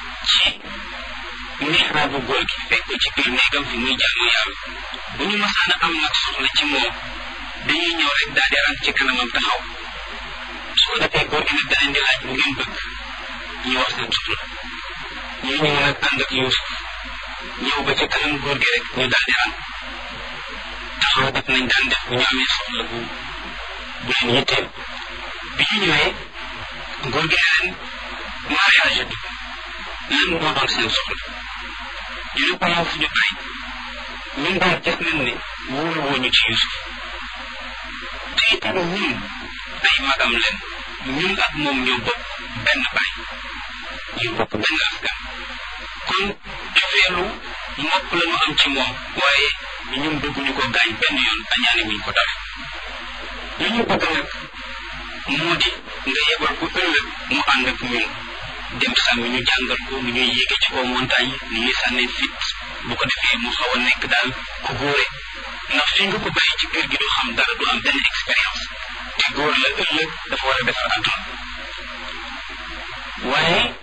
ci mihraabu góor gi fekk ko ci biir néegam fi muy jaamu yàlla bu ñu masaan a am nag soxla ci moom dañuy ñëw rek daal di rang ci kanamam taxaw su ko defee góor gi nag da leen di laaj bu ngeen bëgg ñu wax seen soxla ñu ñëw nag ànd ak Yuusuf ñëw ba ci kanam góor gi rek ñu daal di rang taxaw def nañ daan def bu ñu amee soxla bu bu leen yitteel bi ñu ñëwee góor gi ne leen maa xaajatu lan moo doon seen soxla ñu ne ko yow fu ñu bàyyi ñun daal gis nañ ne wóolu woo ñu ci Yuusuf te itam ñun ay magam leen ñun ak moom ñoo bokk benn baay ñu bokk benn askan kon cofeelu mbokk la ñu am ci moom waaye ñun bëgguñu ko gaañ benn yoon añaane wuñ ko dara li ñu bëgg nag moo di nga yebal ko ëllëg mu ànd ak ñun dem sàmmi ñu jàngal ko nu ñuy yéege ci kaw montagne nu ñuy sànnee fit bu ko defee mu xaw a nekk daal ku góore ndax fi nga ko bàyyi ci kër gi du xam dara du am benn expérience te góor la ëllëg dafa war a defar àdduna waaye